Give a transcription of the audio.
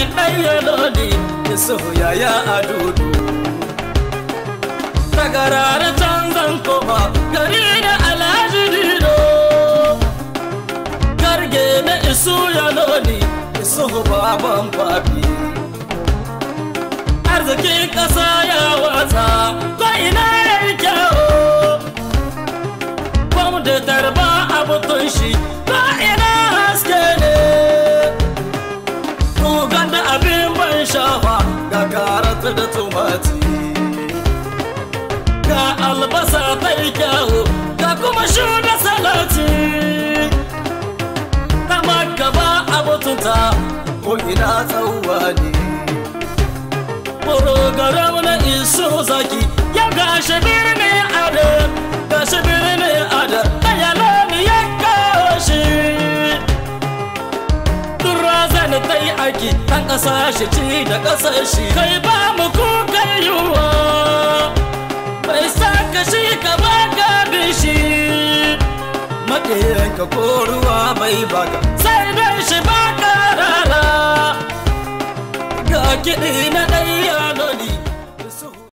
ibrahim ɗaya lodi da soyaya a dudu tagarar canzan koma gari da alhaji dido garge na isu ya lodi isu baban papi arzikin ƙasa ya watsa ko ina ya yi kyawo bam da tarba abutun shi ko ina haske ne Kugan da abin ban shafa ga karatu da tumati ga albasa ta yi kyawu ga kuma shuga salati ta gaba abutunta ko ina tsawwa ne Program na iso zaki ya gashi birni ada gashi birni ada ɗaya lami ya gashi Durazan ta yi aiki ɗan ƙasa shi ci da ƙasar shi kai ba mu kukan yiwuwa bai saka shi ka ba gadin shi maƙiyanka ko ruwa bai baka sai dai shi baka rara ga kiɗi